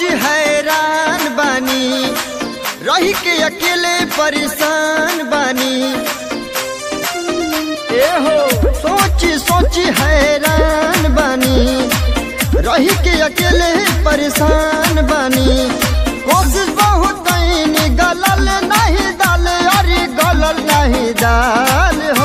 सोच हैरान बानी रही के अकेले परेशान बानी ए हो सोच सोच हैरान बानी रही के अकेले परेशान बानी कोशिश बहुत कैनी गलल नहीं दाल अरे गलल नहीं दाल हो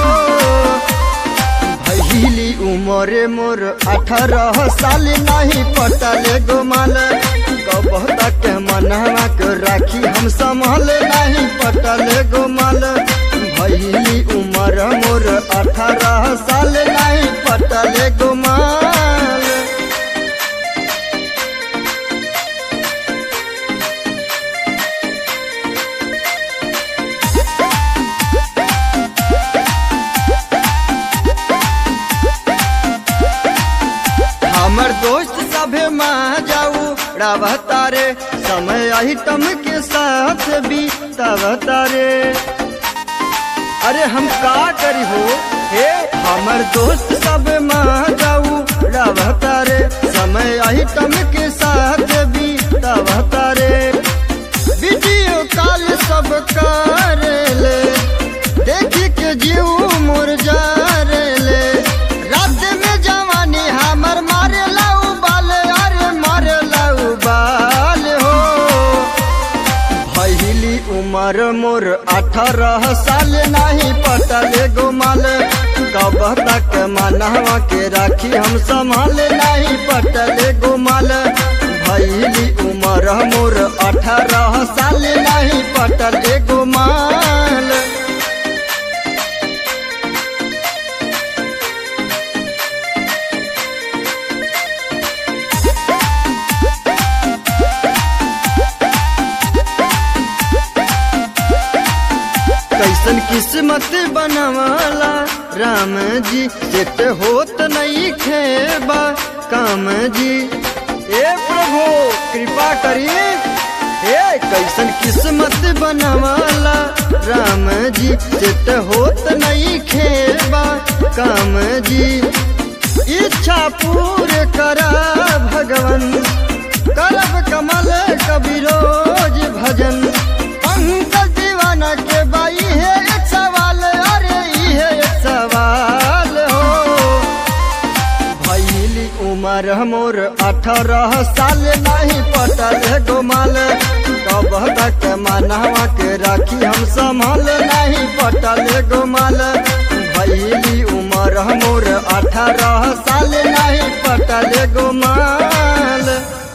भैली उमर मोर अठारह साल नहीं पटल गोमाल कब तक मनवा के राखी हम संभाल नहीं पटल गोमाल भैली उमर मोर अठारह साल नहीं पटल गोमाल हमर दोस्त सभे माँ जाऊ तारे समय आइटम के साथ भी तारे अरे हम का करी हो हे हमर दोस्त सब माँ जाऊ तारे समय आइटम के साथ भी तारे वीडियो कॉल सब कर ले देखी के जीव मोर जा ले रात में जवानी हमर मारे लाऊ बाल अरे मारे लाऊ बाल हो भैली उमर मोर अठारह साल नहीं पटल गोमाल कब तक मनवा के राखी हम संभाल नहीं पटल गोमाल भैली उमर मोर अठारह साल नहीं पटल गोमाल कैसन किस्मत बनवाला राम जी सेट होत नहीं खेबा काम जी ए प्रभु कृपा करिए ए कैसन किस्मत बनवाला राम जी सेट होत नहीं खेबा काम जी इच्छा पूरे करा भगवन करब कमल कबी रोज भजन पंकज दीवाना के बाई है एक सवाल अरे ई है एक सवाल हो भैली उमर मोर अठारह साल नहीं पटल गोमाल कब तक मनवा के राखी हम संभाल नहीं पटल गोमाल भैली उमर मोर अठारह साल नहीं पटल गोमाल